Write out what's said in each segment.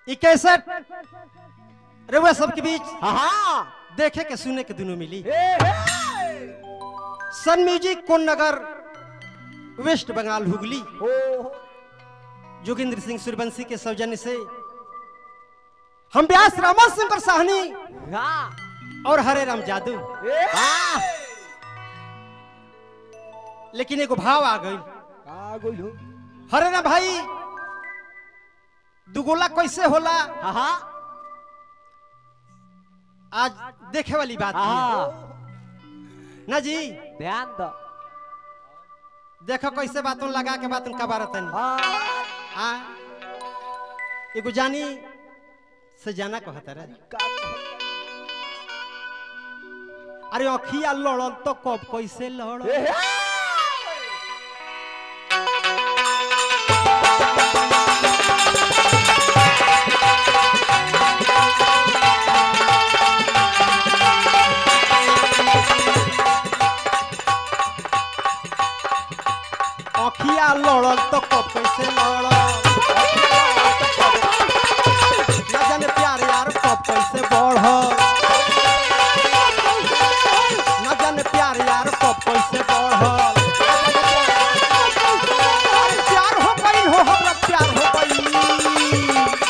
ई कैसेट रउआ सबके बीच हाँ देखे के सुने के दुनू मिली ए, हे। सन म्यूजिक कोन नगर वेस्ट बंगाल हुगली ओ जोगिंद्र सिंह सूर्यवंशी के सौजन्य से हम व्यास रामा शंकर साहनी हाँ और हरे राम जादू ए, हाँ लेकिन एगो भाव आ गई का गोल हो हरे राम भाई दुगोला कैसे होला हाँ हाँ आज देखे वाली बात हाँ है ना जी ध्यान दो देखो कैसे बातों लगा के बातों का बारत हाँ आ एगो जानी से जाना कहता रे का कहत- अरे अखिया लड़ल तो कब कैसे लड़ल ए, हे। अखिया लड़ल तो कब कैसे लड़ल ना जाने प्यार यार कब कैसे बढ़ल ना जाने प्यार यार कब कैसे बढ़ल अरे प्यार हो गई हो हमरा प्यार हो गई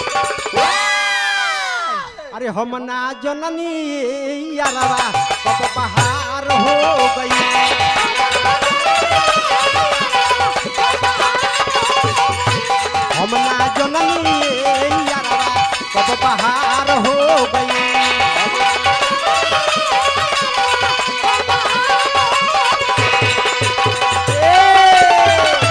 अरे हम ना जननी यारवा कब बहार हो गई हम ना जननी यारवा कब बहार हो गई ए!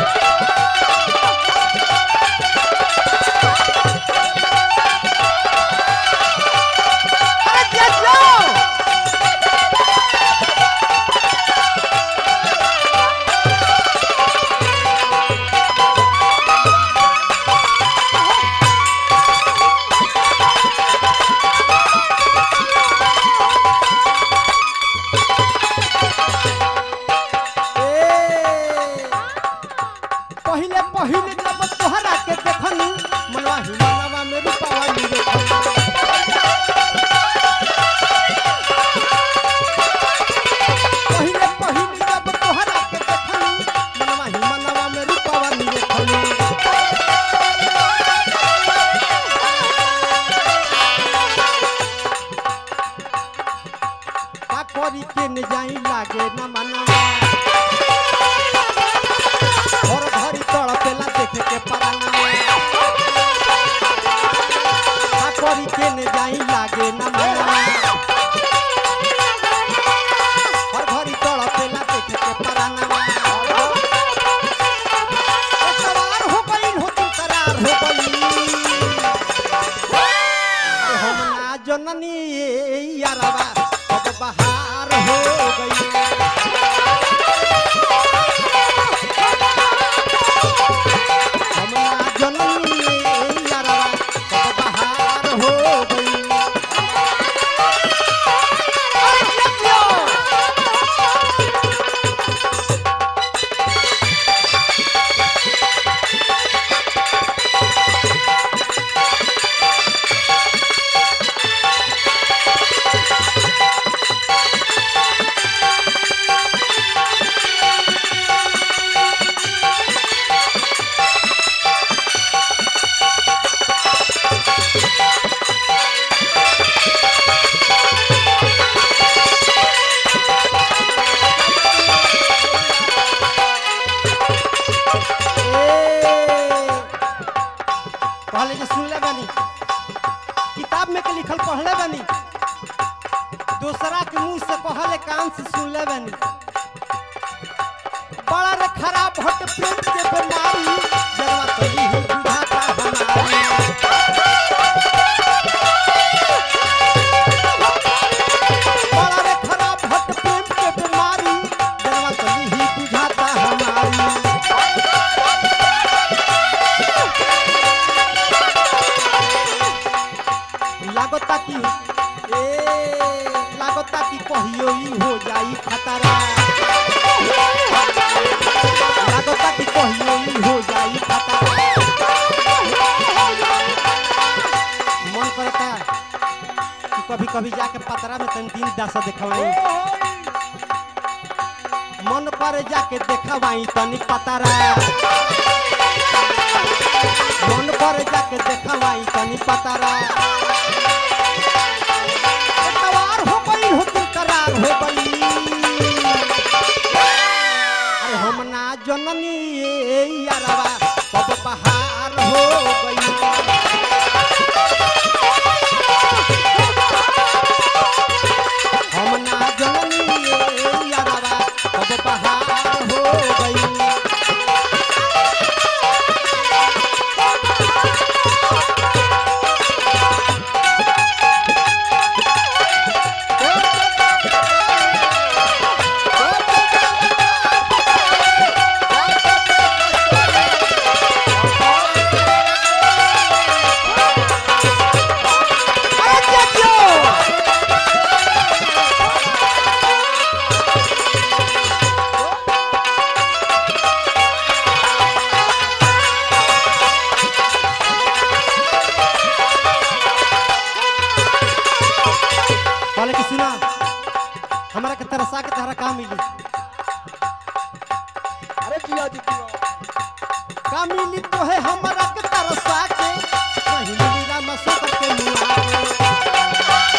अरे जा जाओ! ए! पहिले पहिले जब तोहरा के देखनी मनवा हिमालवा में रूपावा निरे पहिले पहिले जब तोहरा के देखनी मनवा हिमालवा में रूपावा निरे का करी के न जाई लागे न मनवा और घरी तड़पेला देखे के पराना का करी के न जाई लागे न मनवा और घरी तड़पेला देखे के पराना करार हो गई हो तुम करार हो गई अरे हम ना जननी यारवा अब बहार हो गई हम ना जननी यारवा अब बहार हो गई अरे जतियो! पहले जो सुनले बानी किताब में के लिखल पढ़ले बानी दूसरा के मुंह से कहले कान से सुनले बानी बड़ा रे खराब हट प्रेम के बीमारी जरवा तो ही बुझाता हमारी बड़ा रे खराब हट प्रेम के बीमारी जरवा तो ही बुझाता हमारी लागता कि ए लागता कि कहियो ई हो जाई खतरा लागता कि कहियो ई हो जाई खतरा कभी कभी जाके पतरा में तन दिन दशा देखवाई मन पर जाके देखवाई तनी पतरा मन पर जाके देखवाई तनी पतरा तवार हो गई हो तुम करार हो गई अरे हम ना जननी ये यारवा कब बहार हो गई हम ना जननी ये यारवा कब बहार हो गई अरे चाचियो कहले कि सुना हमरा के तरसा के तहरा काम मिली अरे जिया जी जिया का मिली तो है हमरा के तरसा के कहीं मिली राम सकर के मुआ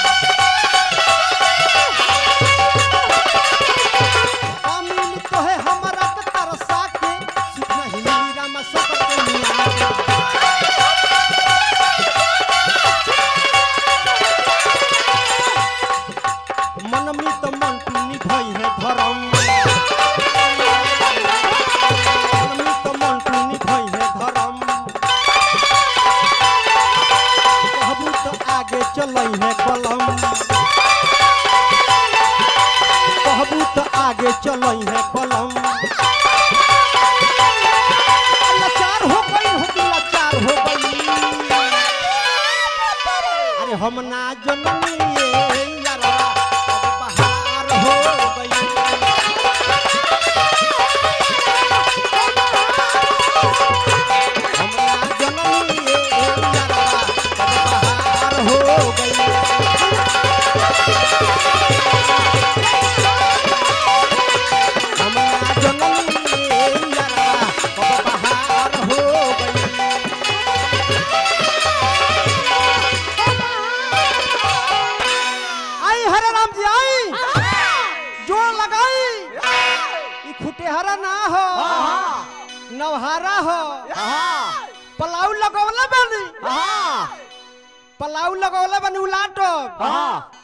का मिली तो है हमरा के तरसा के सुखना ही मिली राम सकर के मुआ मन में तो मन टूनी भई है धर्म मन में तो मन टूनी भई है धर्म कहबू तो आगे चलई है कलम कहबू तो आगे चलई है कलम लाचार हो गई हो कि लाचार हो गई अरे हम ना जननी ये यारा अब बहार हो गई हम ना जननी ये यारा अब बहार हो गई हम ना जननी ये यारा अब बहार हो गई आई हरे राम जी आई जोड़ लगाई ई खुटेहरा ना हो नवहारा हो पलाऊ लगौले बानी पलाऊ लगौले बानी उलाटो